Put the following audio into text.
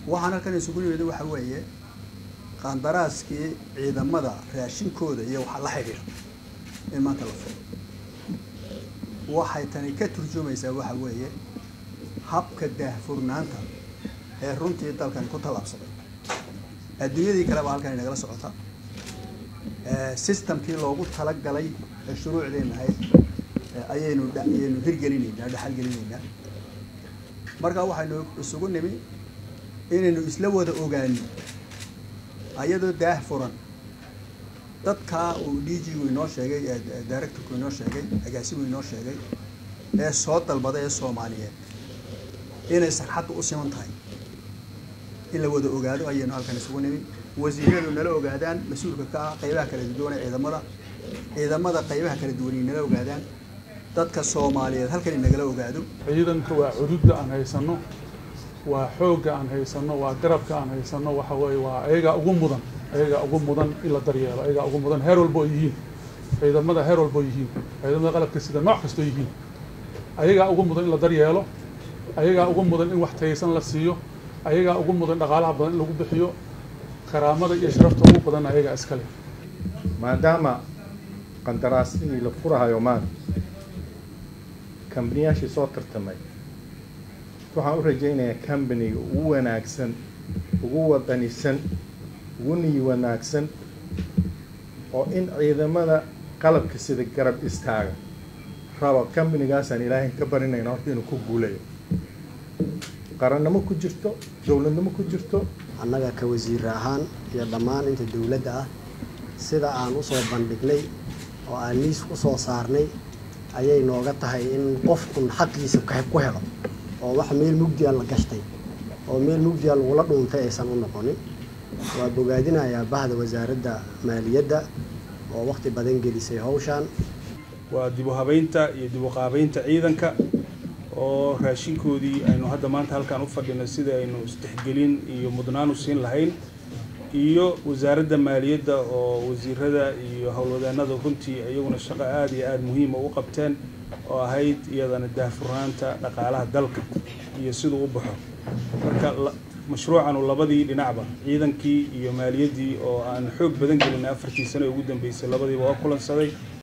waxaan halkan isugu nimid waxa weeye qandaraaskii ciidamada raashinkooda iyo waxa la xidhiidha in maanta la furo waxay tani ka turjumaysaa waxa weeye habka daahfurnaanta ee runtii dalkani ku tallaabsaday adduunyadii kaleba halkan inagala socota systemkii loogu talagalay ee shuruucdeenna ahayd ayaynu ayaynu hirgelinaynaa dhexalgelinaynaa marka waxaynu isugu nimi inaynu isla wada ogaano ayadoo daah furan dadkaa uu d g gu inoo sheegay directorku inoo sheegay agaasigu inoo sheegay ee soo dalbaday ee soomaaliyeed inay sarxaddu u siman tahay in la wada ogaado ayaynu halkan isugu nimi wasiiradu nala ogaadaan mas-uulka ka ah qaybaha kala duwan ee ciidamada ciidamada qaybaha kala duwan nala ogaadaan dadka soomaaliyeed halkan inagala ogaado ciidanka waa cududda aan haysano waa xoogga aan haysano waa garabka aan haysano waxa weeye waa ayagaa ugu mudan ayagaa ugu mudan in la daryeelo ayagaa ugu mudan heer walbo oo yihiin ciidamada heer walbo yihiin ciidamada qalabka sida nooc kastoo yihiin ayagaa ugu mudan in la daryeelo ayagaa ugu mudan in wax taysan la siiyo ayagaa ugu mudan dhaqaalaha badan in lagu bixiyo karaamada iyo sharafta ugu badan ayagaa iskale maadaama qandaraasidii la furahayo maanta kambaniyaashii soo tartamay waxaan u rajaynayaa kambaniga ugu wanaagsan ugu wadanisan ugu niyi wanaagsan oo in ciidamada qalabka sida garab istaaga raba kambanigaasaan ilaahay ka barinayna horta inuu ku guulayo qarannimo ku jirto dowladnimo ku jirto annaga ka wasiir ahaan iyo dhammaan inta dowladda ah sida aan usoo bandhignay oo aan liis ku soo saarnay ayay nooga tahay in qofkun xaqiisa ku helo oo wax meel mugdiya la gashtay oo meel mugdiya lagula dhuuntay aysan u noqonin waa bogaadinayaa bahda wasaaradda maaliyadda oo waqti badan gelisay hawshaan waa dib u habeynta iyo dib u qaabeynta ciidanka oo raashinkoodii aynu hadda maanta halkaan u fadhino sida aynu istixgelin iyo mudnaan u siin lahayn iyo wasaaradda maaliyadda oo wasiirada iyo howlwadeenada runtii iyaguna shaqo aada iyo aada muhiima u qabteen oo ahayd iyadana daahfurnaanta dhaqaalaha dalka iyo siduu u baxo marka mashruucanu labadii dhinacba ciidankii iyo maaliyaddii oo aan xoog badan gelinay afartii sano ee ugu dambeysay labadiiba waa kulansaday